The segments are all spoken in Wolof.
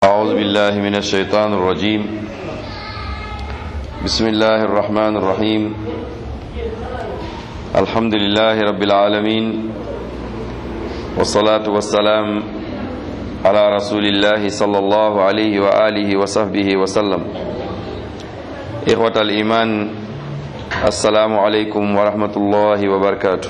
أعوذ بالله من الشيطان الرجيم بسم الله الرحمن الرحيم الحمد لله رب العالمين والصلاة والسلام على رسول الله صلى الله عليه وآله وصحبه وسلم إخوة الإيمان السلام عليكم ورحمة الله وبركاته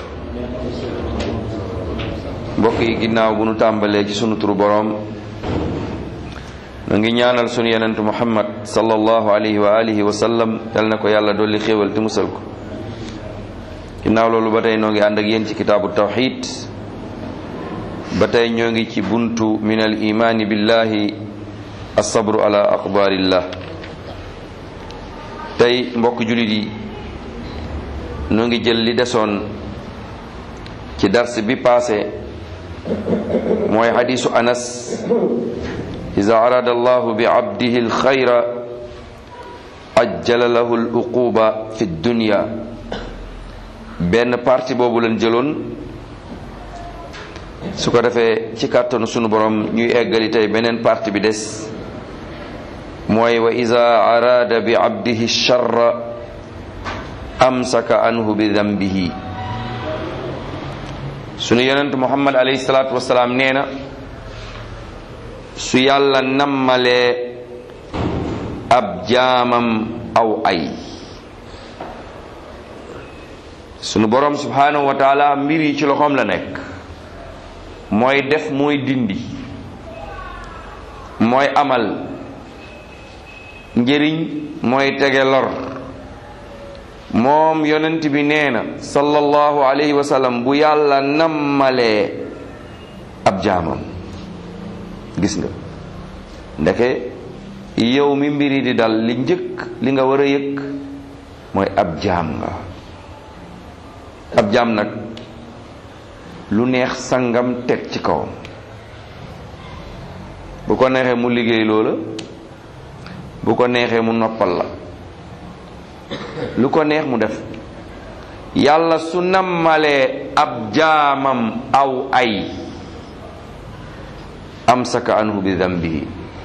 mbokk yi ginnaaw bu nu tàmbalee ci sunu turu boroom nu ngi ñaanal sunu yenentu muhammad sallallahu alayhi wa alihi wa sallam yal na ko yàlla dolli xéewal te musal ko ginnaaw loolu ba tey noo ngi ànd ak yéen ci kitaabu tawxid ba tey ñoo ngi ci buntu min al imaani billahi asabru ala aqdarillah tey mbokk julit yi noo ngi jël li desoon ci dars bi passé mooy xadiisu anas ida arada allahu bi abdihi alxayra ajjala lahu aluquba fi dunya benn partie boobu lañ jëloon su ko defee ci kàttanu sunu borom ñuy eggali tey beneen partie bi des mooy wa ida arada bi abdihi charra amsaka anhu bi dambihi sunu yonent muhammad alayhi salaatu wasalaam nee na su yàlla nammalee ab jaamam aw ay sunu borom subhanahu wa taala mbir yi ci loxoom la nekk mooy def mooy dindi mooy amal njëriñ mooy tege lor moom yonent bi nee na sallallahu alayhi wa sallam bu yàlla nammalee ab jaamam gis nga ndeke yow mi mbiri di dal li njëkk li nga war a yëg mooy ab jaam nga ab jaam nag lu neex sangam teg ci kawam bu ko neexee mu liggéey loola bu ko neexee mu noppal la lu ko neex mu def yàlla su nammalee ab jaamam aw ay amsaka anhu bi dambihi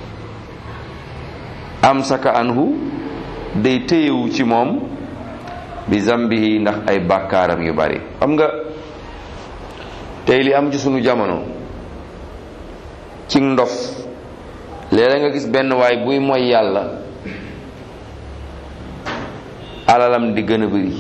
amsaka anhu day téyewu ci moom bi zambihi ndax ay bàkkaaram yu bari xam nga tey li am ci sunu jamono ci ndof léeg nga gis benn waay buy moy yàlla alalam di gën a bëri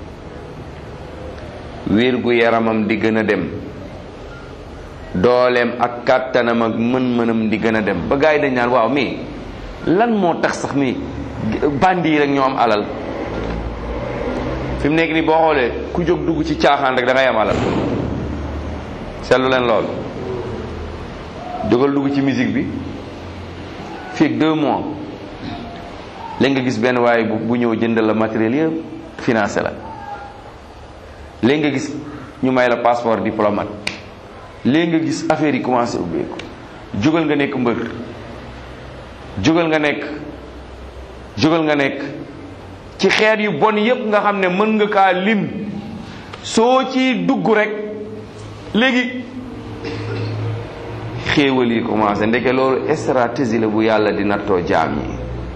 wér gu yaramam di gën a dem dooleem ak kàttanam ak mën-mënam di gën a dem ba gars yi dañ naan waaw mais lan moo tax sax mi bandi yi rek ñoo am alal fi mu nekk nii boo xoolee ku jóg dugg ci caaxaan rek da ngay am alal seetlu leen lool jógal dugg ci musique bi fii ak deux mois léegi nga gis benn waaye bu ñëw jëndal la matériel yëpp financé la léegi nga gis ñu may la passeport diplomate léegi nga gis affaire yi commencé ubbeeku jógal nga nekk mbër jógal nga nekk jógal nga nekk ci xeet yu bon yépp nga xam ne mën nga kaa lim soo ci dugg rek léegi xéewal yi commencé ndeke loolu stratégie la bu yàlla di nattoo jaam yi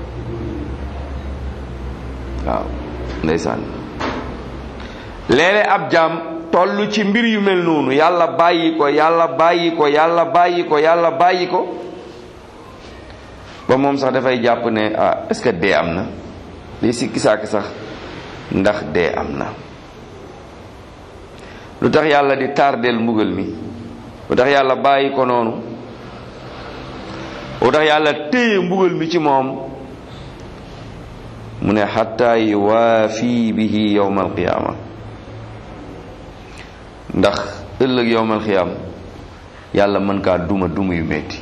waaw ndeysaan léeg-léeg ab jaam toll ci mbir yu mel noonu yàlla bàyyi ko yàlla bàyyi ko yàlla bàyyi ko yàlla bàyyi ko ba moom sax dafay jàpp ne ah est-ce que dee am na lii si kisaaki sax ndax dee am na lu tax yàlla di tardeel mbugal mi lu tax yàlla bàyyi ko noonu lu tax yàlla téye mbugal mi ci moom mu ne xatta yuwaafi bihi yowma alqiyaama ndax ëllëg yowma alqiyaama yàlla mën kaa duma duma yu metti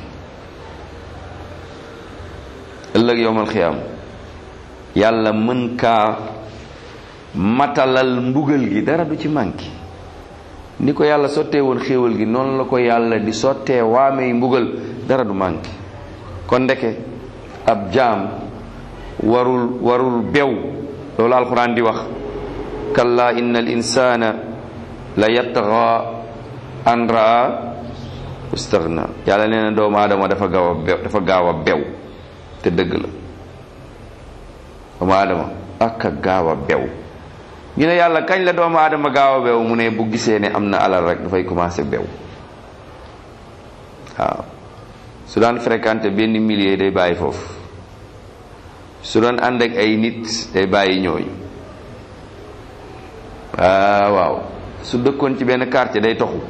ëllëg yowma alqiyaama yàlla mën kaa matalal mbugal gi dara du ci manki ni ko yàlla sottee woon xéewal gi noonu la ko yàlla di sottee waamey mbugal dara du manki kon ndeke ab jaam warul warul bew loolu alquran di wax kalla inna al insana la yatgha an raa istaghna yàlla nee na doomu aadama dafa gaaw a bew dafa gaaw a bew te dëgg la doomu aadama ak a gaaw a bew ñu ne yàlla kañ la doomu aadama gaaw a bew mu ne bu gisee ne am na alal rek dafay commencé bew waaw su daan fréquenté benn millier day bàyyi foofu su doon ànd ak ay nit day bàyyi ñooñu waaw waaw su dëkkoon ci benn quartier day toxu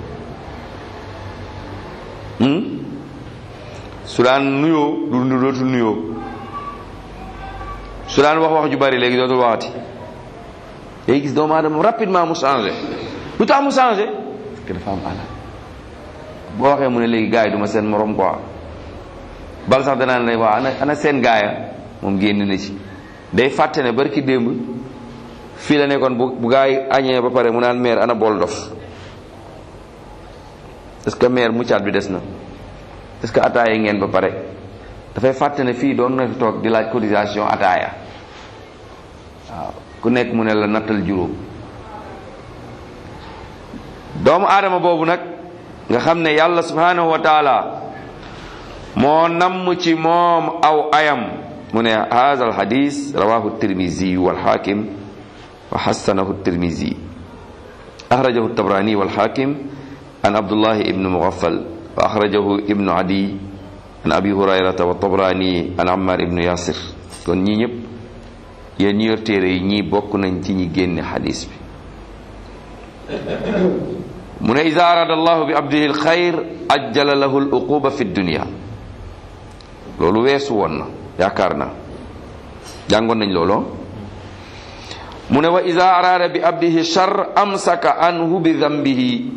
su daan nuyoo du dootul nuyoo su daan wax wax ju bari léegi dootul waxati day gis doomu aadama rapidement mu changé lu tax mu changé parce que dafa am alal boo waxee mu ne léegi gars yi du ma seen morom quoi bal sax danaan ne waaw ana ana seen gaaya moom génn na ci day fàtte ne barki démb fii la nekkoon bu bu gaa yi añee ba pare mu naan meer ana bool dof est-ce que meer muccaat bi des na est-ce que ataaya ngeen ba pare dafay fàtte ne fii doon na fi toog di laaj cotisation ataaya waaw ku nekk mu ne la nattal juróom doomu aadama boobu nag nga xam ne yàlla subhanahu wa taala moo namm ci moom aw ayam mu ne haza al hadis rawahu tirmisi wal hakim wa hassanahu tirmisi akhrajahu tabrani wal hakim an abdullah ibn mughaffal wa akhrajahu ibn adi an abi hurayrata wa tabrani an ammar ibn yasir kon ñii ñëpp yéen ñi yor téere yi ñii bokk nañ ci ñi génne hadis bi mu ne ida arada allahu bi abdihi al xayr ajjala lahu al uquba fi dunya loolu weesu woon na yaakaar na jàngoon nañ looloo mu ne wa ida araada bi abdihi char amsaka anhu bi dambihi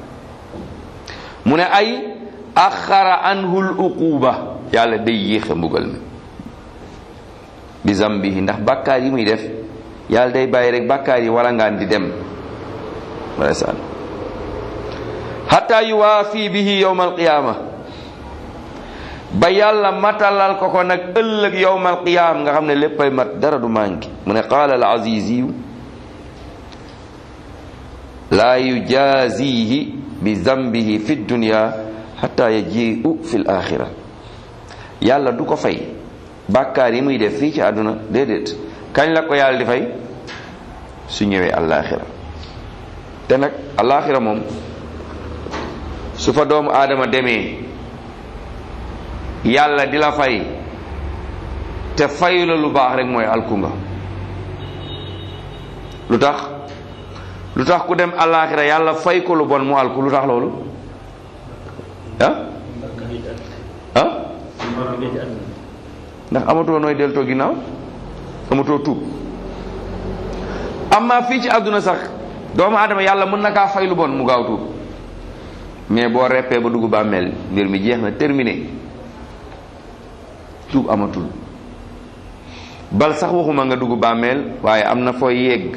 mu ne ay axara anhu l uquba yàlla day yéexe mbugal mi bi zambihi ndax bàkkaar yi muy def yàlla day bàyyi rek bàkkaar yi wala ngaan di dem ndeysaan hatta yuwaafi bihi yowma alqiyama ba yàlla matalal ko ko nag ëllëg yowmal qiyaam nga xam ne léppay mat dara du manqué mu ne qaala al aziziyu laa yujazihi bi zambihi fi dunya xata yajiu fi l axira yàlla du ko fay bàkkaar yi muy def fii ci àdduna déedéet kañ la ko yàlla di fay su ñëwee alaxira te nag alaxira moom su fa doomu aadama demee yàlla di la fay te fayu la lu baax rek mooy alkunga lu tax lu tax ku dem àllaaxira yàlla fay ko lu bon mu alku lu tax loolu ah ah ndax amatoo nooy deltoo ginnaaw amatoo tuub amma fii ci àdduna sax doomu aadama yàlla mën na kaa fay lu bon mu gaaw tuub mais boo reppee ba dugg bàmmeel mbir mi jeex na terminé tuub amatul bal sax waxuma nga dugg bàmmeel waaye am na fooy yegg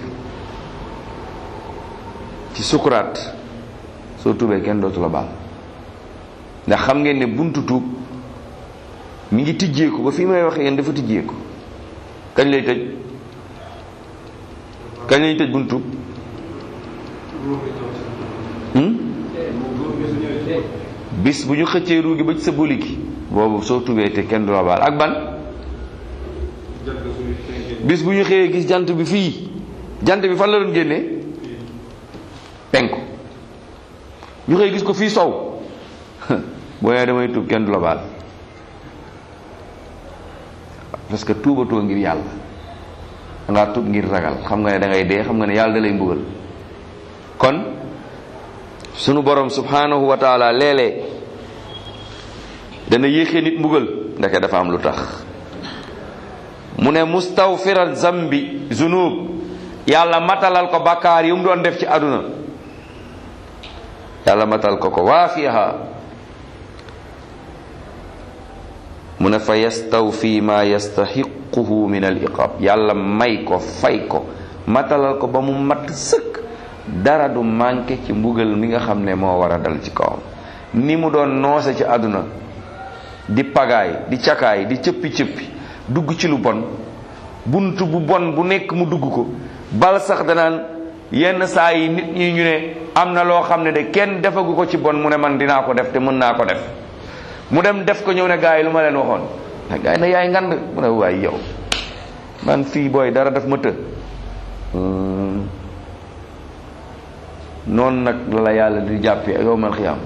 ci sukuraat soo tuubee kenn dootu la baal ndax xam ngeen ne buntu tuub mi ngi tijjeeku ba fii may wax yéen dafa tijjeeku kañ lay tëj kañ lay tëj buntu tuub bis bu ñu xëccee ruugi ba ci sa boli gi boobu soo tubee te kenn du la baal ak ban bis bu ñu xëyee gis jant bi fii jant bi fan la doon génnee penku ñu xëy gis ko fii sow boo nee damay tub kenn du la baal parce que tuubatoo ngir yàlla dangaa tub ngir ragal xam nga ne da ngay dee xam nga ne yàlla da lay mbugal kon sunu borom subhanahu wa taala léeg-léeg dana yéexee nit mbugal ndeke dafa am lu tax mu ne mustawfiran zambi zunub yàlla matalal ko bakkaar yi mu doon def ci àdduna yàlla matal ko ko waafiha mu ne fa yastawfi ma yastaxiquhu min al iqab yàlla may ko fay ko matalal ko ba mu mat sëkk dara du manqué ci mbugal mi nga xam ne moo war a dal ci kawam ni mu doon noose ci àdduna di pagaay di cakaay di cëppi cëppi dugg ci lu bon bunt bu bon bu nekk mu dugg ko bal sax danaan yenn saa yi nit ñi ñu ne am na loo xam ne de kenn defagu ko ci bon mu ne man dinaa ko def te mën naa ko def mu dem def ko ñëw ne gars yi lu ma leen waxoon a gars yi ne yaay ngand mu ne waay yow man fii booy dara def ma të noonu nag la la yàlla di jàppee yow man xiyaam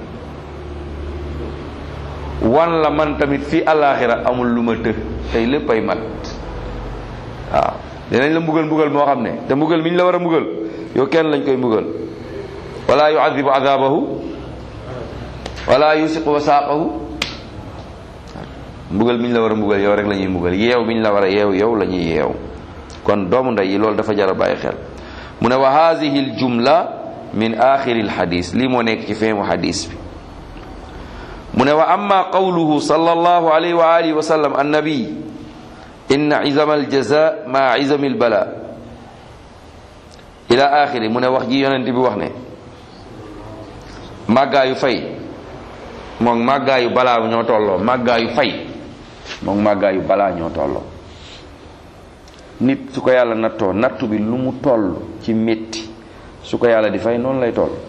wan la man tamit fii àllaaxira amul lu ma të tey lépp ay mat waaw dinañ la mbugal mbugal moo xam ne te mbugal mi ñu la war a mbugal yow kenn lañ koy mbugal wala yuadibu adabahu wala yusiqu wasaaqahu mbugal mi ñu la war a mbugal yow rek la ñuy mbugal yeew mi ñu la war a yeew yow la ñuy yeew kon doomu ndey yi loolu dafa jar a bàyyi xel mu ne wa hadihi l jumla min axiri l xadis lii moo nekk ci feemu xadis bi mu ne wa amma qawluhu sallallahu alayhi wa alihi wa sallam annabi inna izama aljaza ma izami albala ila axiri mu ne wax ji yonent bi wax ne màggaayu fay moom màggaayu balaa ñoo tolloo màggaayu fay moom màggaayu balaa ñoo tolloo nit su ko yàlla nattoo nattu bi lu mu toll ci métti su ko yàlla di fay noonu lay toll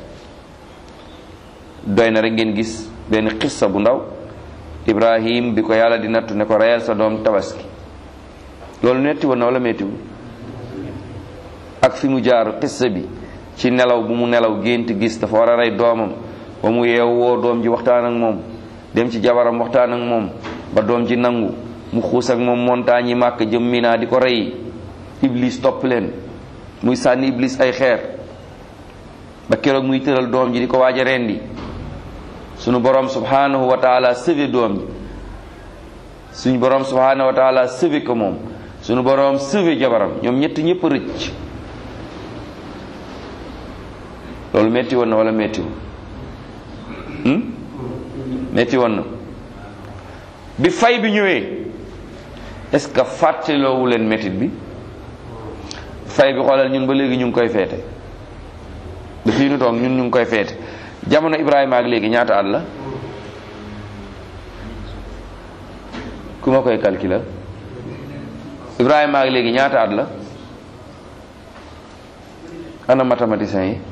doy na rek ngeen gis benn xissa bu ndaw ibrahim bi ko yàlla di nattu ne ko reyal sa doom tabaski loolu metti woon na wala mettiwul ak fi mu jaar xissa bi ci nelaw bu mu nelaw gént gis dafa war a rey doomam ba mu yeew woo doom ji waxtaan ak moom dem ci jabaram waxtaan ak moom ba doom ji nangu mu xuus ak moom montagne yi màkk jëm Mina di ko rey iblis topp leen muy sànni iblis ay xeer ba keroog muy tëral doom ji di ko waaj a rendi sunu borom subhanahu wa taala sëve doom ji suñu borom subhanahu wa taala sëve ko moom sunu borom sëve jabaram ñoom ñett ñëpp rëcc loolu metti woon na wala mettiwul metti woon na bi fay bi ñëwee est-ce que fàttaloowu leen métit bi fay bi xoolal ñun ba léegi ñu ngi koy feete ba fii nu toog ñun ñu ngi koy feete jamono Ibrahima ak léegi ñaata at la ku ma koy calculer Ibrahima ak léegi ñaata at la ana mathématicien yi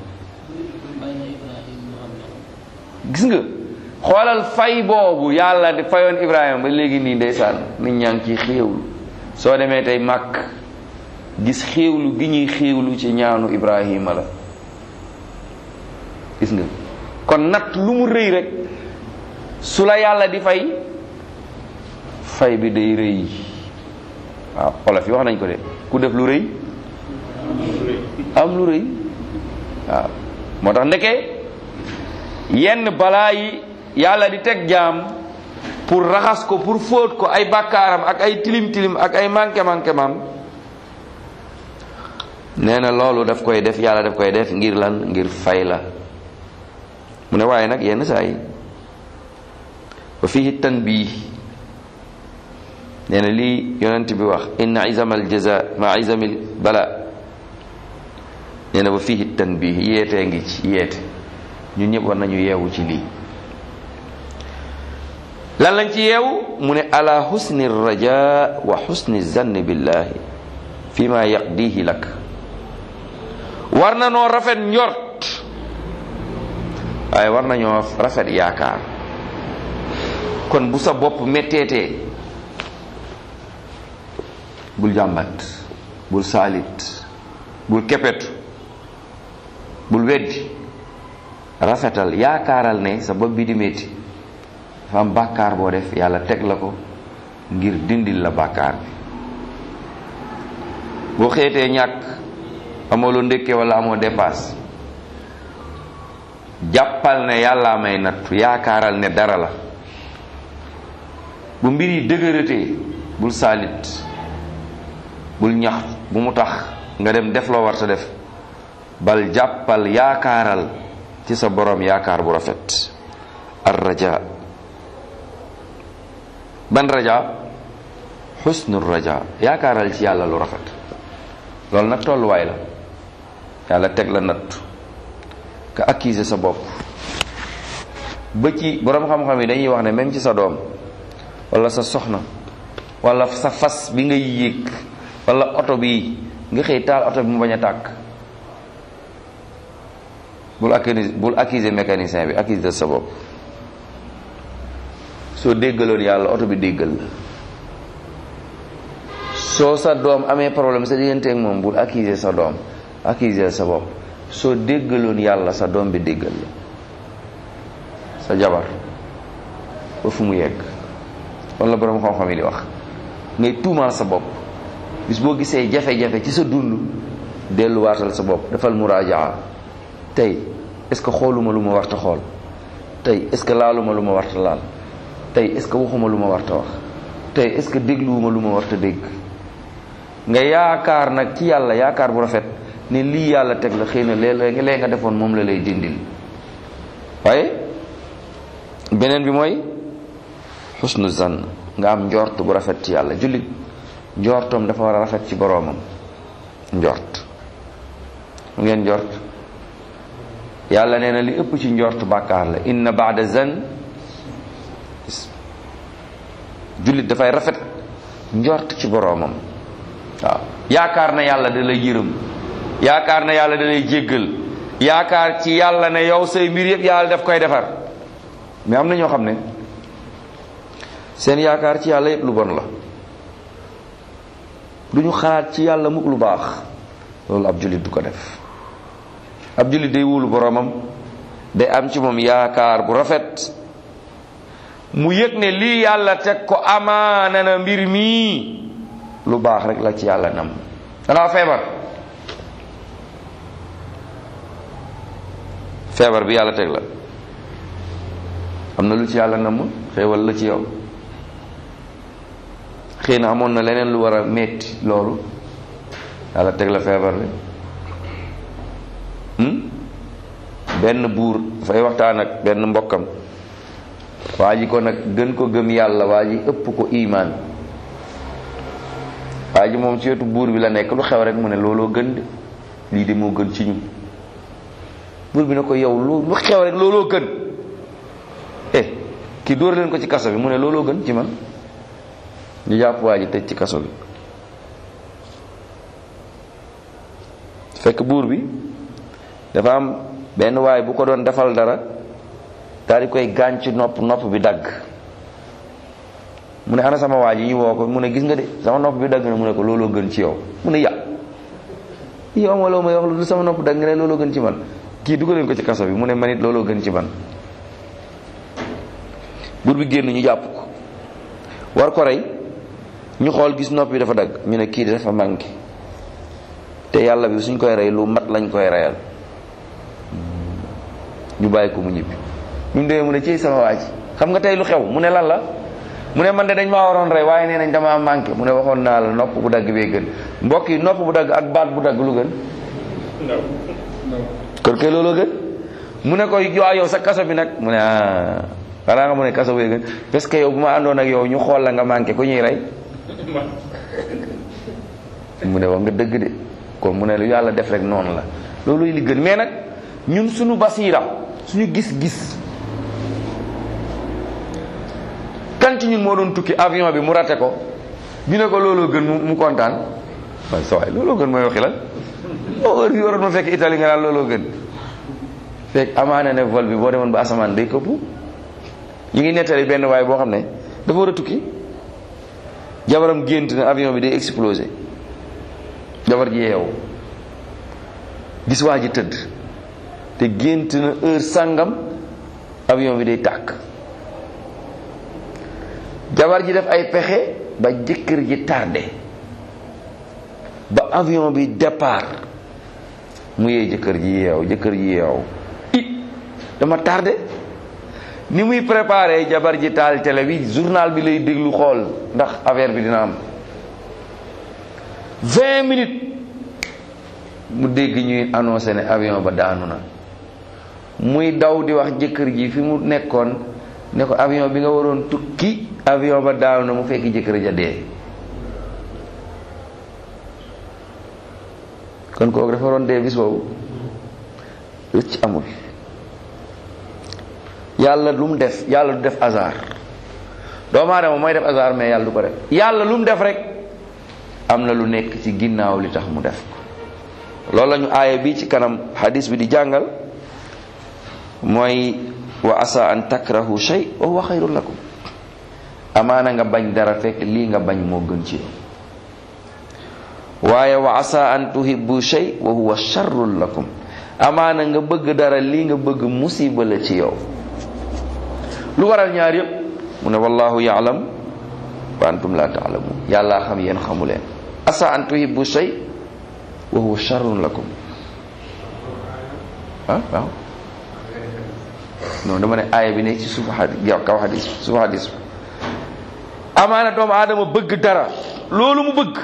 gis nga xoolal fay boobu yàlla di fayoon Ibrahima ba léegi nii ndeysaan nit ñaa ngi ciy xéewlu soo demee tey màkk gis xéewlu gi ñuy xéewlu ci ñaanu Ibrahima la gis nga kon natt lu mu rëy rek su la yàlla di fay fay bi day rëy waaw xolof yi wax nañ ko de ku def lu rëy am lu rëy waaw moo tax ndeke yenn balaa yi yàlla di teg jaam pour raxas ko pour fóot ko ay bàkkaaram ak ay tilim tilim ak ay manqué manqué mam nee na loolu daf koy def yàlla daf koy def ngir lan ngir fay la mu ne waaye nag yenn saa yi wa fihi tanbih nee na lii yonent bi wax inna izama al jaza ma izamil bala nee na wa fihi tanbih yeetee ngi ci yeete ñun ñëpp war nañu yeewu ci lii lan lañ ci yeewu mu ne ala husni raja wa husni zanni billahi fi ma yaqdihi lak war na noo rafet njort waaye war nañoo rafet yaakaar kon bu sa bopp metteetee bul jàmbat bul saalit bul kepetu bul weddi rafetal yaakaaral ne sa bopp bi di metti dafa am bàkkaar boo def yàlla teg la ko ngir dindil la bàkkaar bi boo xeetee ñàkk amoo loo ndékkee wala amoo dépasse jàppal ne yàllaa may nattu yaakaaral ne dara la bu mbir yi dëgëratee bul saalit bul ñax bu mu tax nga dem def loo war sa def bal jàppal yaakaaral ci sa borom yaakaar bu rafet ar raja ban raja xusnu raja yaakaaral ci yàlla lu rafet loolu nag tolluwaay la yàlla teg la natt ka accuser sa bopp ba ci borom xam-xam yi dañuy wax ne même ci sa doom wala sa soxna wala sa fas bi ngay yéeg wala oto bi nga xëy taal oto bi mu bañ a tàkk bul accuser bul accuser mécanicien bi accuser sa bopp soo déggaloon yàlla oto bi déggal la soo sa doom amee problème sa diggante ak moom bul accuser sa doom accuser sa bopp soo déggaloon yàlla sa doom bi déggal la sa jabar ba fu mu yegg wala borom xam-xam yi di wax ngay tuumaal sa bopp bis boo gisee jafe-jafe ci sa dund delluwaatal sa bopp defal muraajaa tey est-ce que xooluma lu ma warta xool tey est-ce que laaluma lu ma warta laal tey est-ce que waxuma lu ma warta wax tey est-ce que dégluwuma lu ma warta dégg nga yaakaar nag ci yàlla yaakaar bu rafet ne lii yàlla teg la xëy na léeg lee nga defoon moom la lay dindil waaye beneen bi mooy xusnu zan nga am njort bu rafet ci yàlla jullit njortoom dafa war a rafet ci boroomam njort mu ngeen njort yàlla nee na li ëpp ci njort bàkkaar la inna baada zan jullit dafay rafet njort ci boroomam waaw yaakaar na yàlla da lay yërëm yaakaar na yàlla da lay jéggal yaakaar ci yàlla ne yow say mbir yëpp yàlla daf koy defar mais am na ñoo xam ne seen yaakaar ci yàlla yëpp lu bon la du ñu xalaat ci yàlla mukk lu baax loolu ab jullit du ko def ab jullit day wóolu boroomam day am ci moom yaakaar bu rafet mu yëg ne lii yàlla teg ko amaana na mbir mii lu baax rek la ci yàlla nam dangaa feebar feebar bi yàlla teg la am na lu ci yàlla nam xéewal la ci yow xëy na amoon na leneen lu war a metti loolu yàlla teg la feebar bi benn buur dafay waxtaan ak benn mbokkam waa ji ko nag gën ko gëm yàlla waa ji ëpp ko imaan waa ji moom ci wetu buur bi la nekk lu xew rek mu ne looloo gën de lii de moo gën ci ñu buur bi ne ko yow lu lu xew rek looloo gën eh kii dóor leen ko ci kaso bi mu ne looloo gën ci man ñu jàpp waa ji tëj ci kaso bi fekk buur bi dafa am benn waay bu ko doon defal dara daal di koy gaañ ci nopp nopp bi dagg mu ne ana sama waa ji ñu woo ko mu ne gis nga de sama nopp bi dagg na mu ne ko looloo gën ci yow mu ne ya yow ma loo may wax lu sama nopp dagg nga ne looloo gën ci man kii dugaleen ko ci kaso bi mu ne man it looloo gën ci man buur bi génn ñu jàpp ko war ko rey ñu xool gis nopp bi dafa dagg ñu ne kii dafa manqué te yàlla bi suñ koy rey lu mat lañ koy reyal ñu bàyyi ko mu ñibbi ñu demee mu ne ci sama waa ji xam nga tey lu xew mu ne lan la mu ne man de dañ maa waroon rey waaye nee nañ damaa manqué mu ne waxoon naa la nopp bu dagg bee gën mbokk yi nopp bu dagg ak baat bu dagg lu gën kon kay looloo gën mu ne ko waa yow sa kaso bi nag mu ne ah xanaa nga mu ne kaso bee gën parce que yow bu ma àndoon ak yow ñu xool la nga manqué ku ñuy rey mu ne wax nga dëgg de kon mu ne lu yàlla def rek noonu la loolu li gën mais nag ñun suñu basiira suñu gis-gis kan ci ñun moo doon tukki avion bi mu rate ko ñu ne ko looloo gën mu kontaan waaye sa waay looloo gën mooy waxi lan o heure bi waroon ma fekk Italie nga naan looloo gën fekk amaana ne vol bi boo demoon ba asamaan day këpp ñu ngi nettali benn waay boo xam ne dafa war a tukki jabaram gént na avion bi day explosé jabar ji yeewu gis waa ji tëdd te gént na heure sàngam avion bi day tàkk jabar ji def ay pexe ba jëkkër ji tardé ba avion bi départ mu yee jëkkër ji yeew jëkkër ji yeew i dama tardé ni muy préparé jabar ji taal télé bi journal bi lay déglu xool ndax affaire bi dina am vingt minutes mu dégg ñuy annoncé ne avion ba daanu na muy daw di wax jëkkër ji fi mu nekkoon ne ko avion bi nga waroon tukki avion ba daanu na mu fekk jëkkër ja dee kon kooku dafa waroon dee bis boobu rëcc amul yàlla lu mu def yàlla du def hasard doomu aadama mooy def hasard mais yàlla du ko def yàlla lu mu def rek am na lu nekk ci ginnaaw li tax mu def ko loolu la ñu aaya bi ci kanam hadis bi di jàngal mooy wa asa an takrahu shay wa huwa xayrun lakum amaana nga bañ dara fekk lii nga bañ moo gën ci yow waaye wa asa an tuhibbu shay wa huwa sharrun lakum amaana nga bëgg dara lii nga bëgg musiba la ci yow lu waral ñaar yépp mu ne wallahu yaalam wa antum la taalamun yàlla xam yéen xamu leen asa an tuhibbu shay wa huwa sharrun lakum ah waaw non dama ne aaya bi ne ci suufu xadis kaw xadis suufu xadis amaana doomu aadama bëgg dara loolu mu bëgg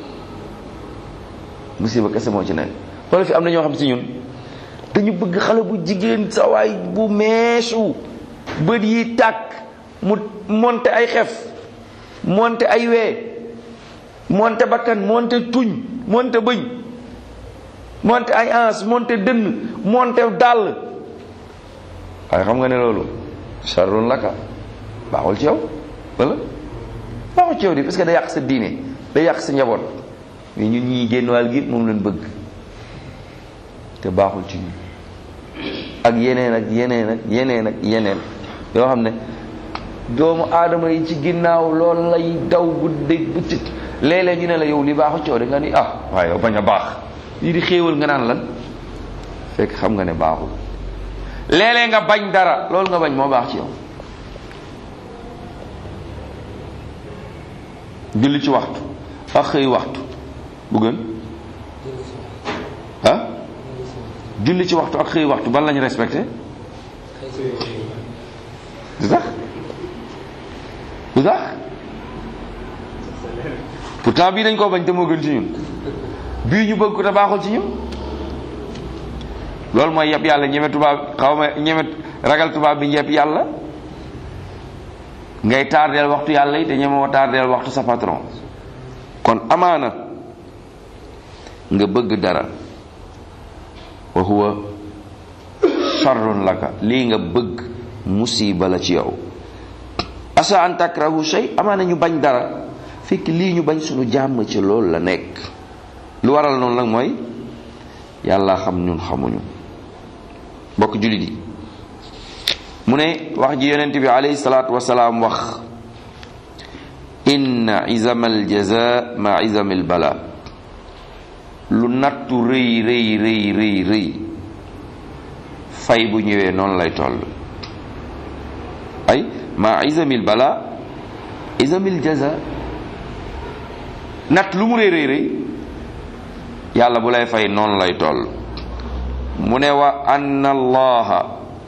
musiba kese moo ci nekk xoolal fi am na ñoo xam si ñun dañu bëgg xale bu jigéen sa waay bu meesu bët yi tàkk mu monte ay xef monte ay wee monte bakkan monte tuñ monte bëñ monte ay ans monte dënn monte dàll waaye xam nga ne loolu charrun laka baaxul ci yow wala baaxul ci yow di parce que day yàq sa diine day yàq sa njaboot mais ñun ñii génn wàll gi moom lañ bëgg te baaxul ci ñun ak yeneen ak yeneen ak yeneen ak yeneen yoo xam ne doomu aadama yi ci ginnaaw loolu lay daw guddeeg bëccëg léeg-léeg ñu ne la yow li baaxul ci yow de nga ni ah waaye yow bañ a baax lii di xéewal nga naan lan fekk xam nga ne baaxul léeg-léeg nga bañ dara loolu nga bañ moo baax ci yow julli ci waxtu ak xëy waxtu bu gën ah julli ci waxtu ak xëy waxtu ban lañu respecté du tax du tax pourtant bii dañ koo bañ te moo gën ci ñun bii ñu bëgg ko te baaxul ci ñun loolu mooy yeb yàlla ñeme tubaab xaw ma ñeme ragal tubaab bi ñepp yàlla ngay tardeel waxtu yàlla yi te ñeme woo tardeel waxtu sa patron kon amaana nga bëgg dara wa huwa sharrun laka lii nga bëgg musiba la ci yow asa an takrahu shay amaana ñu bañ dara fekk lii ñu bañ suñu jàmm ci loolu la nekk lu waral noonu nag mooy yàlla xam ñun xamuñu bokk jullit yi mu ne wax ji yonent bi alayhi salaatu wasalaam wax inna izama aljaza ma izami albala lu nattu rëy rëy rëy rëy rëy fay bu ñëwee noonu lay toll ay ma izamil bala izamil jaza natt lu mu rëy rëy rëy yàlla bu lay fay noonu lay toll mu ne wa anna allaha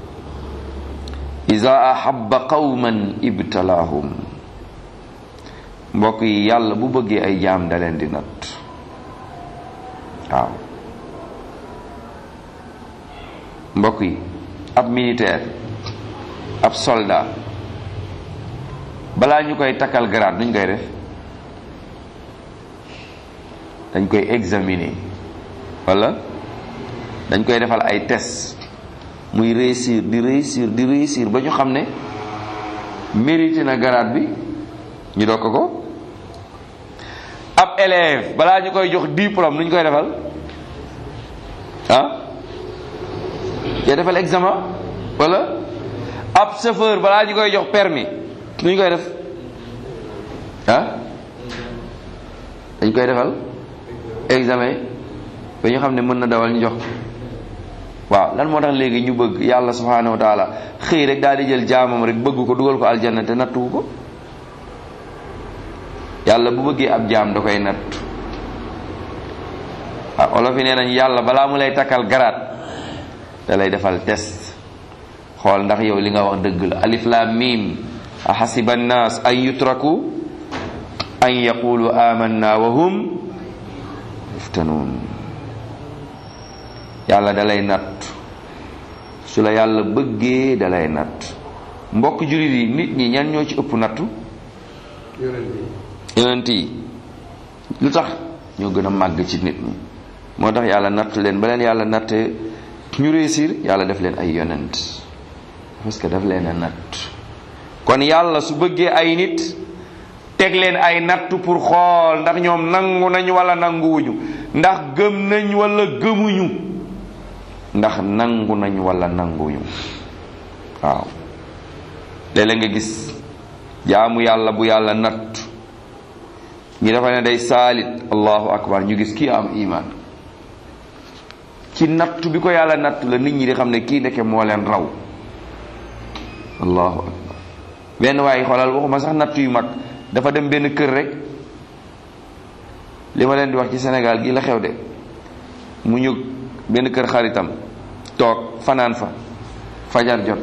iza ahabba qawman ibtalaahum mbokk yi yàlla bu bëggee ay jaam da leen di natt waaw mbokk yi ab militaire ab soldat balaa ñu koy takkal grade nuñ koy def dañ koy examiner wala dañ koy defal ay test muy réussir di réussir di réussir ba ñu xam ne mérité na grade bi ñu dokk ko ab élève balaa ñu koy jox diplôme nuñ koy defal ah ya defal examen wala ab chauffeur balaa ñu koy jox permis nuñ koy def ah dañ koy defal examen ba ñu xam ne mën na dawal ñu jox waaw lan moo tax léegi ñu bëgg yàlla subhanahu wa taala xëy rek daal di jël jaamam rek bëgg ko dugal ko aljanna te nattuwu ko yàlla bu bëggee ab jaam da koy natt waaw olof yi nee nañ yàlla balaa mu lay takkal garaat da lay defal test xool ndax yow li nga wax dëgg la alif lam mim ahasiba annas an yutraku an yaqulu amanna wa hum yuftanun yàlla da lay natt su la yàlla bëggee da lay natt mbokk jullit yi nit ñi ñan ñoo ci ëpp nattu yonent yi lu tax ñoo gën a màgg ci nit ñi moo tax yàlla natt leen ba leen yàlla nattee ñu réussir yàlla def leen ay yonent parce que daf leen a natt kon yàlla su bëggee ay nit teg leen ay natt pour xool ndax ñoom nangu nañ wala nanguwuñu ndax gëm nañ wala gëmuñu ndax nangu nañ wala nanguñu waaw léeg-léeg nga gis jaamu yàlla bu yàlla natt ñi dafa ne day saalit allahu akbar ñu gis kii am iman ci natt bi ko yàlla natt la nit ñi di xam ne kii ndeke moo leen raw allahu akbar benn waaye xoolal waxuma sax natt yu mag dafa dem benn kër rek li ma leen di wax ci Sénégal gi la xew de mu ñu benn kër xaritam toog fanaan fa fajar jot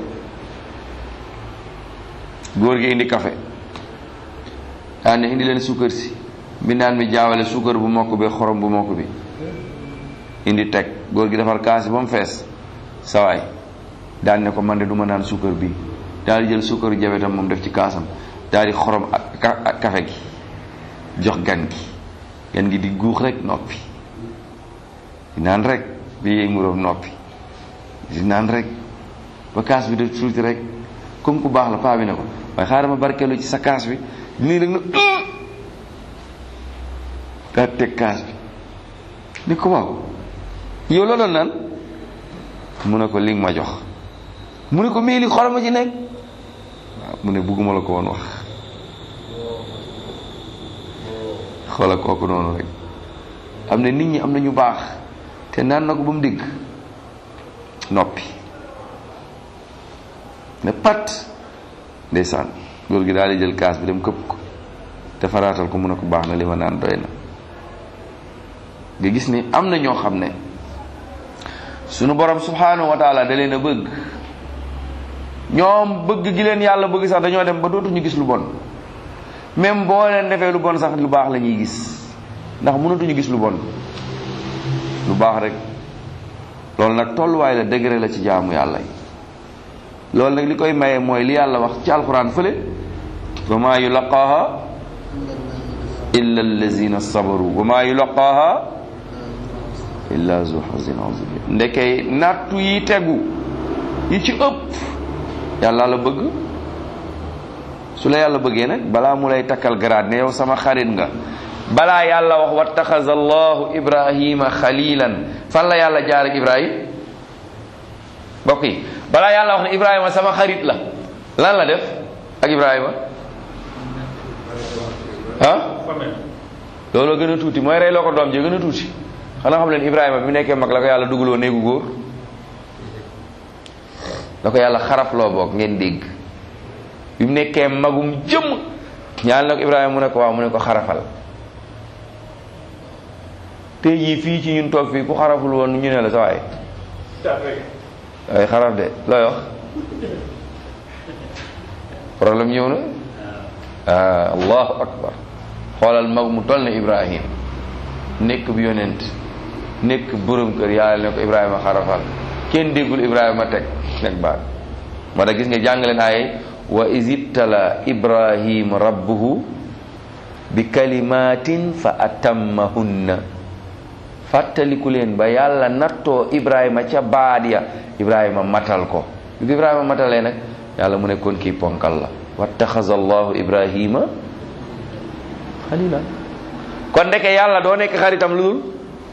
góor gi indi café daan ne indi leen suukar si mbindaan mi jaawale suukar bu mokk bi xorom bu mokk bi indi teg góor gi defar kaas ba mu fees sawaay daan ne ko man de du ma naan suukar bii daal di jël suukaru jabetam moom def ci kaasam daal di xorom ak café gi jox gan gi gan gi di guux rek noppi di naan rek bi yéey muróom noppi di naan rek ba kaas bi def tuuti rek comme ku baax la paa bi ne ko waaye xaaral ma barkeelu ci sa kaas bi nii rek na daa teg kaas bi ni ko waaw yow la doon naan mu ne ko li nga ma jox mu ne ko mais li xorom ma ci nekk waaw mu ne bugguma la ko woon wax xoola kooku noonu rek am na nit ñi am na ñu baax te naan na ko ba mu dégg noppi ne pat ndeysaan góor gi daal di jël kaas bi dem këpp ko te faraatal ko mu ne ko baax na li ma naan doy na nga gis ni am na ñoo xam ne sunu borom subhanahu wa taala da leen a bëgg ñoom bëgg gi leen yàlla bëgg sax dañoo dem ba dootuñu gis lu bon même boo leen defee lu bon sax lu baax la ñuy gis ndax mënatuñu gis lu bon lu baax rek loolu nag tolluwaay la degré la ci jaamu yàlla yi loolu nag li koy maye mooy li yàlla wax ci alquran fële wa maa yulaqaaha illa allazina sabaru wa maa yulaqaaha illa zu hazin azim ndeke nattu yi tegu yi ci ëpp yàlla la bëgg su la yàlla bëggee nag balaa mu lay takkal garaat ne yow sama xarit nga balaa yàlla wax wattaxaza allahu ibrahima xalilan fan la yàlla jaar ak ibrahim mbokk yi balaa yàlla wax ne ibrahima sama xarit la lan la def ak ibrahima ah looloo gën a tuuti mooy rey loo ko doom ji gën a tuuti xanaa xam leen ibrahima bi mu nekkee mag la ko yàlla dugaloo néegu góor la ko yàlla xarafloo boog ngeen dégg bi mu nekkee magum jëm ñaan na ko ibrahima mu ne ko waaw mu ne ko xarafal te jii fii ci ñun toog fii ku xaraful woon ñu ne la sa waay ay xaraf de looy wax problème ñëw na ah allahu akbar xoolal mag mu toll na ibrahim nekk bi yonent nekk borom kër yàlla ne ko ibrahima xarafal kenn déggul ibrahima teg nekk baat moo tax gis nga jàngaleen aaye wa isibtala ibrahim rabbuhu bi kalimatin fa atammahunna fàttaliku leen ba yàlla nattoo ibrahima ca baat ya ibrahima matal ko bi ko ibrahima matalee nag yàlla mu nekkoon kii ponkal la wattaxaza allahu ibrahima xalila kon ndeke yàlla doo nekk xaritam lu dul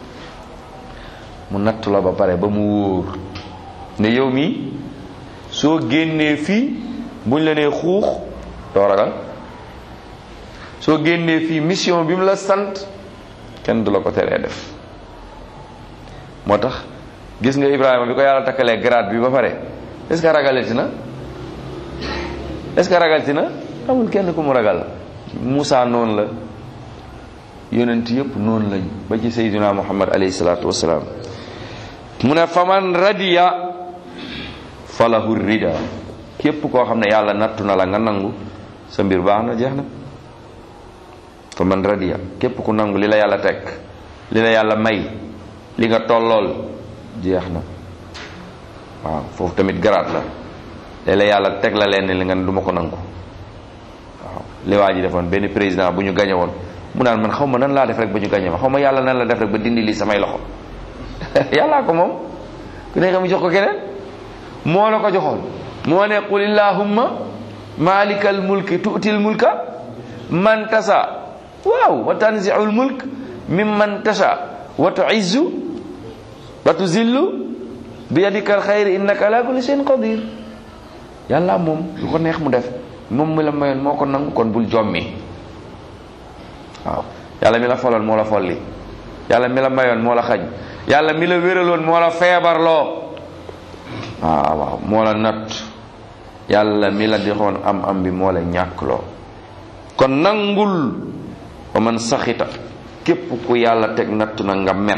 mu nattu la ba pare ba mu wóor ne yow mi soo génnee fii buñ la nee xuux doo ragal soo génnee fii mission bi mu la sant kenn du la ko teree def moo tax gis nga Ibrahima bi ko yàlla takkalee grade bi ba pare est-ce que ragalati na est-ce que ragalati na amul kenn ku mu ragal Moussa noonu la yonent yëpp noonu lañ ba ci Seydina Muhammad alayhi salaatu wasalaam mu ne faman radiya falahu rida képp koo xam ne yàlla nattu na la nga nangu sa mbir baax na jeex na faman radiya képp ku nangu li la yàlla teg li la yàlla may li nga tollool jeex na waaw foofu tamit garaat la léeg-léeg yàlla teg la leen li nga ne du ma ko nangu waaw li waa ji defoon benn président bu ñu gañe woon mu naan man xaw ma nan laa def rek ba ñu gañe ma xaw ma yàlla nan la def rek ba dindi lii samay loxo yàllaa ko moom ku nekk mu jox ko keneen moo la ko joxoon moo ne qul illahumma malikal mulki tu'til mulka man tasa waaw wa tanzi'ul mulk mimman tasha wa tu'izzu wa tuzillu bi yadikal xayri innaka ala kulli shay'in qadir yàlla moom lu ko neex mu def moom mi la mayoon moo ko nangu kon bul jommi waaw yàlla mi la foloon moo la folli yàlla mi la mayoon moo la xañ yàlla mi la wéraloon moo la feebarloo waaw waaw moo la natt yàlla mi la dixoon am am bi moo la ñàkkloo kon nangul wa man saxita képp ku yàlla teg natt na nga mer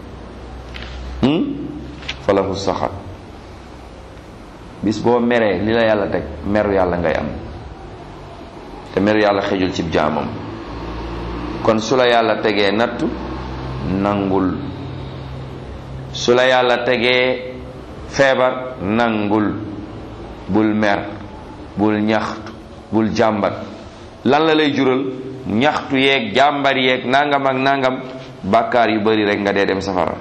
falahu saxat bis boo meree li la yàlla teg meru yàlla ngay am te meru yàlla xejul cib jaamam kon su la yàlla tegee nattu nangul su la yàlla tegee feebar nangul bul mer bul ñaxtu bul jàmbat lan la lay jural ñaxtu yeeg jàmbar yeeg nangam ak nangam bàkkaar yu bari rek nga dee dem safara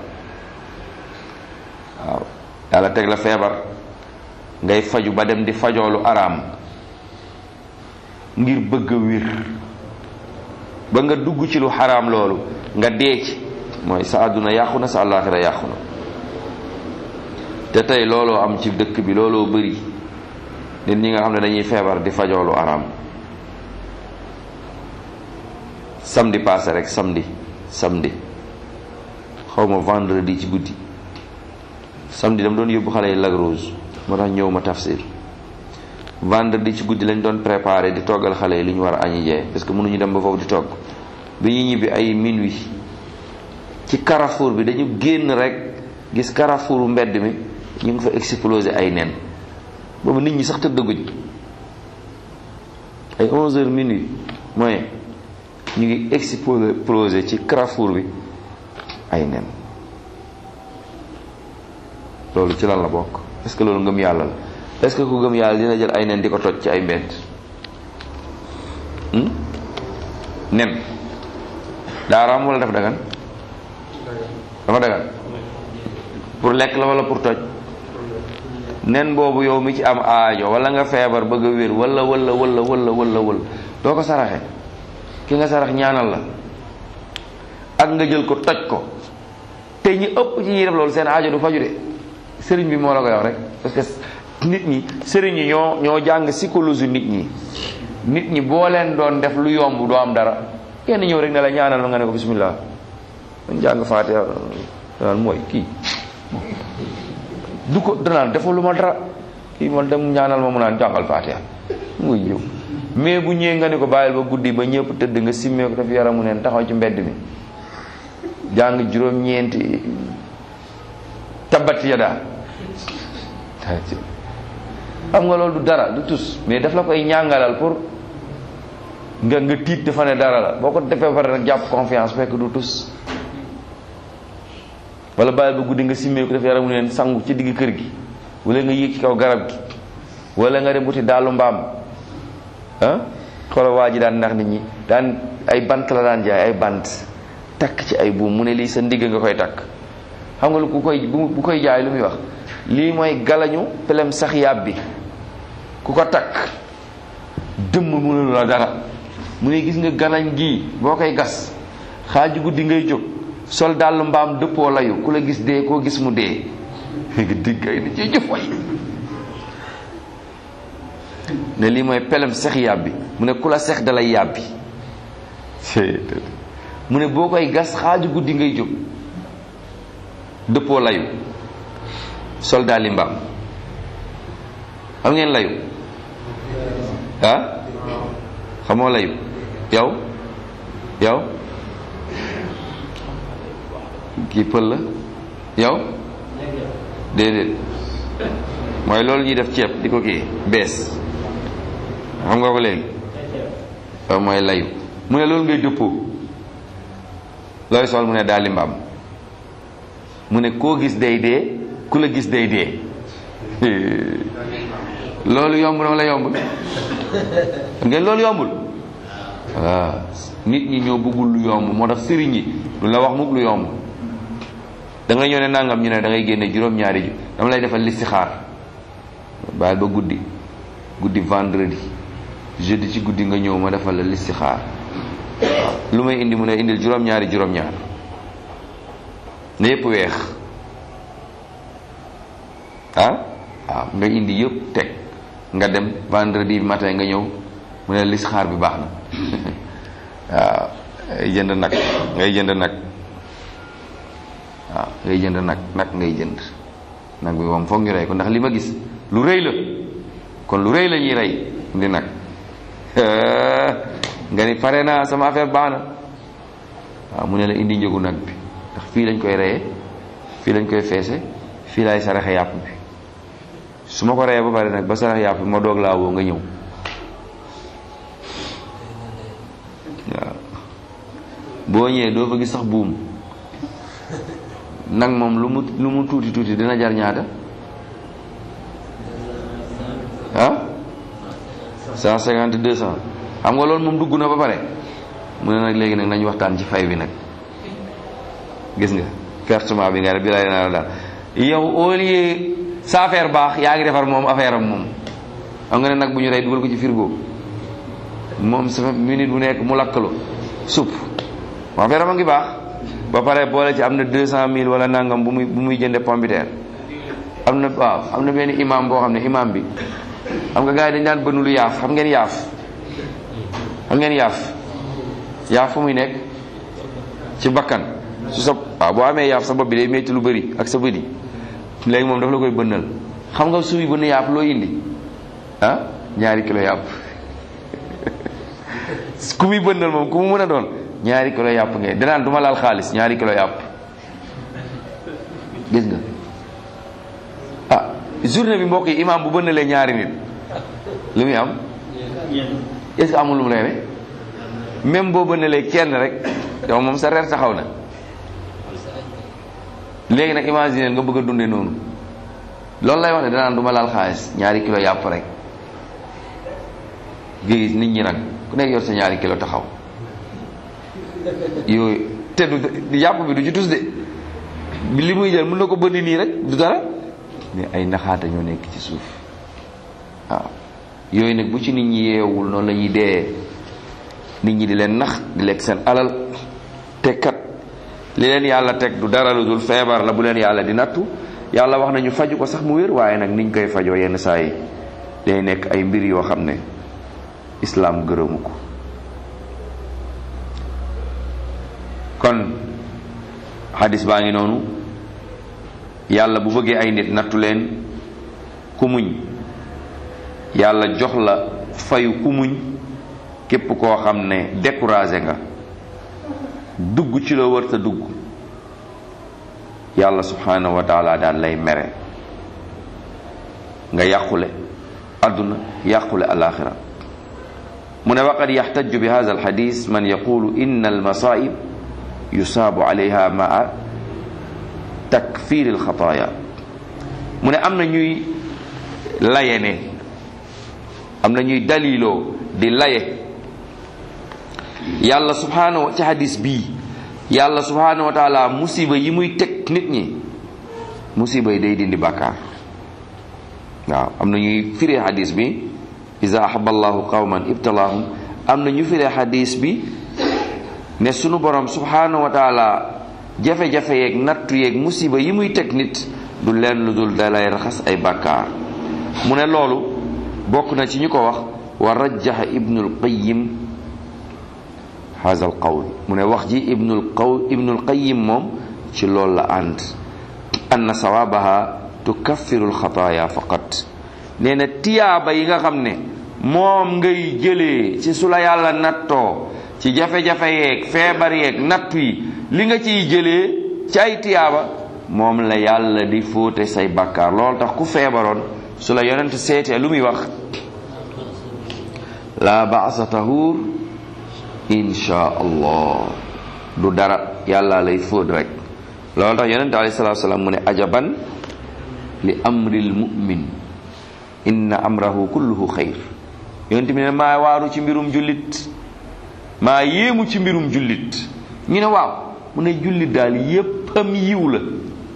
waaw yàlla teg la feebar ngay faju ba dem di fajoolu araam ngir bëgg a wir ba nga dugg ci lu xaraam loolu nga dee ci mooy sa àdduna yàqu na sa àllaaxira yàqu na te tey looloo am ci dëkk bi looloo bëri nit ñi nga xam ne dañuy feebar di fajoolu araam samedi passé rek samedi samedi xaw ma vendredi ci guddi samedi dama doon yóbbu xale yi Lac Rose moo tax ñëw ma tafsir vendredi ci guddi lañ doon préparé di toggal xale yi li ñu war a añi jee parce que mënuñu dem ba foofu di togg bi ñu ñibbi ay minuit ci carrefour bi dañu génn rek gis carrefouru mbedd mi ñu ngi fa explosé ay nen boobu nit ñi sax tëddaguñ ay 11 heures minuit mooy ñu ngi explosé ci carrefour bi ay nen loolu ci lan la bokk est-ce que loolu ngëm yàlla la est-ce que ku gëm yàlla dina jël ay nen di ko toj ci ay mbedd nen daa raam wala dafa dagan dafa dagan pour lekk la wala pour toj nen boobu yow mi ci am aajo wala nga feebar bëgg a wér wala wala wala wala wala wala doo ko saraxe ki nga sarax ñaanal la ak nga jël ko toj ko te ñi ëpp ci ñi def loolu seen aajo du faju de sëriñ bi moo la koy wax rek parce que nit ñi sëriñ yi ñoo ñoo jàng psychologie nit ñi nit ñi boo leen doon def lu yomb doo am dara kenn ñëw rek ne la ñaanal ma nga ne ko bismillah dañ jàng faatiha danaan mooy kii du ko danaan defal lu ma dara kii man dem ñaanal ma mu naan jàngal faatiha muy ñëw mais bu ñëwee nga ne ko bàyyil ba guddi ba ñëpp tëdd nga simmee ko daf yaramu neen taxaw ci mbedd mi jàng juróom-ñeenti tabbat yada xam nga loolu du dara du tus mais daf la koy ñàngalal pour nga nga tiit dafa ne dara la boo ko defee ba pare nag jàpp confiance fekk du tus wala bàyyil ba guddi nga simmee ko daf yaramu neen sangu ci digg kër gi wala nga yéeg ci kaw garab gi wala nga dem wuti daalu mbaam ah xoolal waa ji daan ndax nit ñi daan ay bant la daan jaay ay bant takk ci ay buum mu ne lii sa ndigg nga koy takk xam nga lu ku koy bu koy jaay lu muy wax lii mooy galañu pelem sax yàb bi ku ko takk dëmm mënulu la dara mu ne gis nga galañ gii boo koy gas xaaju guddi ngay jóg sol dàllu mbaam dëppoo layu ku la gis dee koo gis mu dee nga digg ay ni ci jëf way ne lii mooy pelem sex yàbbi mu ne ku la sex dalay yàbbi mu ne boo koy gas xaaju guddi ngay jóg dëppoo layu soldat li mbaam xam ngeen layu ah xamoo layu yow yow kii pël la yow déedéet mooy loolu ñuy def ceeb di ko kii bees xam nga ko léegi waaw mooy layu mu ne loolu ngay dëppoo looy sol mu ne daal li mbaam mu ne koo gis day dee ku la gis day dee loolu yomb na wala yombul ngeen loolu yombul waaw nit ñi ñoo bëggul lu yomb moo tax sëriñ yi du la wax mukk lu yomb da nga ñëw ne nangam ñu ne da ngay génne juróom-ñaari ju dama lay defal listixaar bàyyil ba guddi guddi vendredi jeudi ci guddi nga ñëw ma defal la listixaar waaw lu may indi mu ne indil juróom-ñaari juróom-ñaar ne yépp weex ah waaw nga indi yëpp teg nga dem vendredi matin nga ñëw mu ne listixaar bi baax na waaw ngay jënd nag ngay jënd nag waaw ngay jënd nag nag ngay jënd nag bi moom foog ñu rey ko ndax li ma gis lu rëy la kon lu rëy la ñuy rey indi nag nga ni pare naa sama affaire baax na waaw mu ne la indi njëgu nag bi ndax fii lañ koy reyee fii lañ koy feese fii laay saraxe yàpp bi su ma ko reyee ba pare nag ba sarax yàpp bi ma doog laa woo nga ñëw waaw boo ñëwee doo fa gis sax buum nag moom lu mu lu mu tuuti tuuti dina jar ñaata ah cent cinquante deux cent xam nga loolu moom dugg na ba pare mu ne nag léegi nag nañu waxtaan ci fay bi nag gis nga pertement bi nga ne bi lay naa daal yow au lieu sa affaire baax yaa ngi defar moom affaire am moom xam nga ne nag bu ñu rey dugal ko ci frigo moom sama minute bu nekk mu lakkalu supp moom affaire am a ngi baax ba pare boole ci am na deux cent mille wala nangam bu muy bu muy jënde pompiteer am na waaw am na benn imam boo xam ne imam bi xam nga gars yi dañ daan bënnu lu yaaf xam ngeen yaaf xam ngeen yaaf yaaf fu muy nekk ci bakkan su sa waaw boo amee yaaf sa bopp bi day métti lu bëri ak sa bëri léegi moom dafa la koy bënnal xam nga suy bënn yaaf loo indi ah ñaari kilo yàpp ku muy bënnal moom ku mu mën a doon ñaari kilo yàpp ngay danaan du ma laal xaalis ñaari kilo yàpp gis nga ah journée bi mbokk yi imam bu bënnalee ñaari nit lu muy am est-ce que amul lu mu lay ne même boo bënnalee kenn rek yow moom sa reer taxaw na léegi nag imaginer nga bëgg a dundee noonu loolu lay wax ne danaan du ma laal xaalis ñaari kilo yàpp rek nga gis nit ñi nag ku nekk yor sa ñaari kilo taxaw yooyu te du yàpp bi du ci tus de li muy jël mën na ko bënn nii rek du dara mais ay naxaata ñoo nekk ci suuf waaw yooyu nag bu ci nit ñi yeewul noonu la ñuy dee nit ñi di leen nax di lekk seen alal te kat li leen yàlla teg du dara lu dul feebar la bu leen yàlla di nattu yàlla wax nañu faju ko sax mu wér waaye nag niñ koy fajoo yenn saa yi day nekk ay mbir yoo xam ne islaam gërëmu ko kon xadis baa ngi noonu yàlla bu bëggee ay nit nattu leen ku muñ yàlla jox la fayu ku muñ képp koo xam ne découragé nga dugg ci la wër ta dugg yàlla subhanahu wa taala daal lay mere nga yàqule àdduna yàqule alaxira mu ne waqad yaxtaju bi hada alxadis man yaqulu inna almasaib yusaabu alayha maa takfir alxataaya mu ne am na ñuy laye ne am na ñuy daliloo di laye yàlla subhanahu ci hadis bii yàlla subhanahu wa taala musiba yi muy teg nit ñi musiba yi day dindi bàkkaar waaw am na ñuy firee hadis bi iza ahaba allahu qawman ibtalaahum am na ñu firee hadis bi ne sunu borom subhanahu wa taala jafe-jafe yeeg nattu yeeg musiba yi muy teg nit du leen lu dul dalay raxas ay bàkkaar mu ne loolu bokk na ci ñu ko wax wa rajjaha ibnul qayyim haza al qawl mu ne wax ji ibnul qaw ibnul qayyim moom ci loolu la ànd anna sawabaha tukaffiru alxataaya faqat nee na tiyaaba yi nga xam ne moom ngay jëlee ci su la yàlla nattoo ci jafe-jafe yeeg feebar yeeg nattu yi li nga ciy jëlee ci ay tiyaaba moom la yàlla di fóote say bàkkaar loolu tax ku feebaroon su la yonent seetee lu muy wax la baasa tahur insha allah du dara yàlla lay fóot rek loolu tax yonent alayhi salatu salaam mu ne ajaban li amril mu'min inna amrahu kulluhu xayr yonent bi ne maa waaru ci mbirum jullit maa yéemu ci mbirum jullit ñu ne waaw mu ne jullit daal yéppam yiw la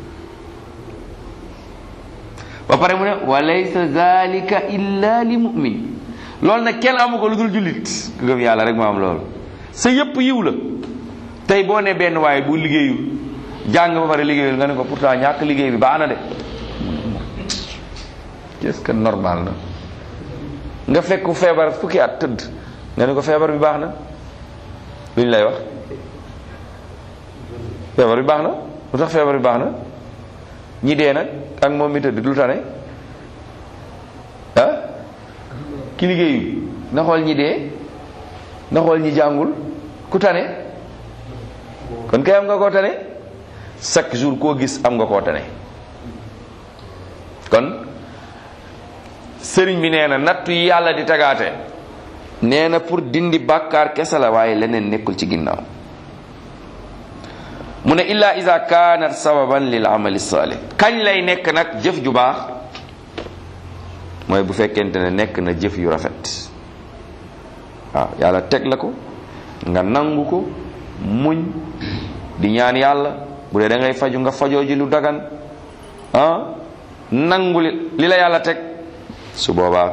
ba pare mu ne wa laysa zalika illa li mu'min loolu nag kenn amu ko lu dul jullit ku gëm yàlla rek moo am loolu sa yépp yiw la tey boo ne benn waaye bu liggéeyul jàng ba pare liggéeyul nga ne ko pourtant ñàkk liggéey bi baax na de est-ce que normal na nga fekk feebar fukki at tëdd nga ne ko feebar bi baax na lu ñu lay wax feebar bi baax na lu tax feebar bi baax na ñi dee nag ak moom mi tëdd lu tane ah ki liggéeyu na xool ñi dee na xool ñi jàngul ku tane kon kay am nga koo tane chaque jour koo gis am nga koo tane kon sëriñ bi nee na nattu yi yàlla di tagaate nee na pour dindi bàkkaar kese la waaye leneen nekkul ci ginnaaw mu ne illa isa kaanat sababan lil amali salih kañ lay nekk nag jëf ju baax mooy bu fekkente ne nekk na jëf yu rafet waaw yàlla teg la ko nga nangu ko muñ di ñaan yàlla bu dee da ngay faju nga fajoo ji lu dagan ah nangu li li la yàlla teg su boobaa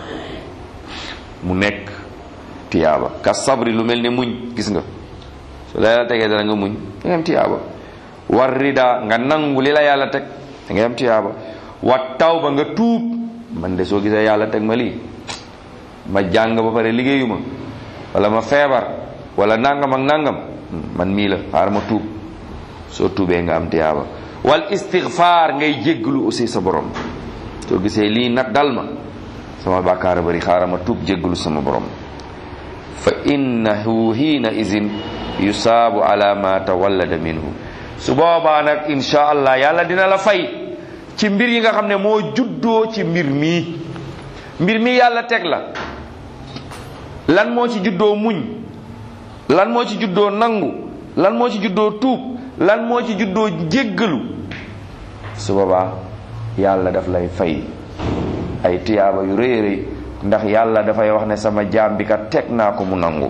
mu nekk tiyaaba ka sabri lu mel ni muñ gis nga su la yàlla tegee dara nga muñ da ngay am tiyaaba war rida nga nangu li la yàlla teg da ngay am tiyaaba wa tawba nga tuub man de soo gisee yàlla teg ma lii ma jàng ba pare liggéeyuma wala ma feebar wala nangam ak nangam man mii la xaar ma tuub soo tuubee nga am tiyaaba wal istighfar ngay jégglu aussi sa borom soo gisee lii nag dal ma sama bàkkaar bari xaaral ma tuub jégglu sama borom fa innahu hiina izin yusaabu ala ma tawallada minhu su boobaa nag insha allah yàlla dina la fay ci mbir yi nga xam ne moo juddoo ci mbir mii mbir mi yàlla teg la lan moo ci juddoo muñ lan moo ci juddoo nangu lan moo ci juddoo tuub lan moo ci juddoo jéggalu su boobaa yàlla daf lay fay ay tiyaaba yu rëy rëy ndax yàlla dafay wax ne sama jaam bi kat teg naa ko mu nangu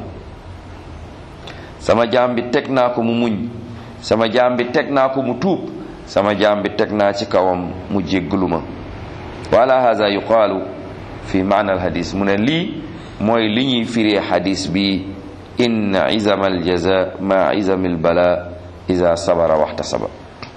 sama jaam bi teg naa ko mu muñ sama jaam bi teg naa ko mu tuub sama jaam bi teg naa ci kawam mu jéggalu ma wala haza yuqaalu fi maana alhadis mu ne lii mooy li ñuy firee xadis bi inna izama aljaza ma izami albala iza sabara waxtasaba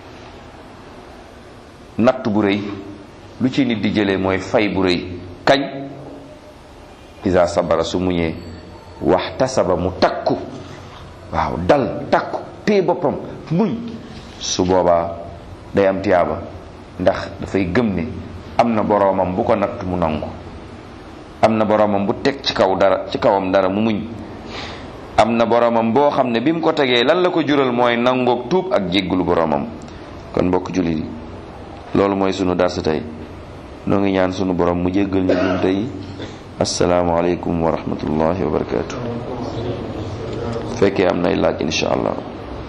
natt bu rëy lu ci nit di jëlee mooy fay bu rëy kañ iza sabara su muñee waxtasaba mu takku waaw dal takku téye boppam muñ su boobaa day am tiyaaba ndax dafay gëm ne am na boroomam bu ko natt mu nangu am na boroomam bu teg ci kaw dara ci kawam dara mu muñ am na boroomam boo xam ne bi mu ko tegee lan la ko jural mooy nangoog tuub ak jéggulu boroomam kon mbokk jullit yi loolu mooy sunu dars tey noo ngi ñaan sunu borom mu jéggal ñu jum tey asalaamaaleykum wa rahmatullahi wa barakaatu fekkee am nay laaj insha allah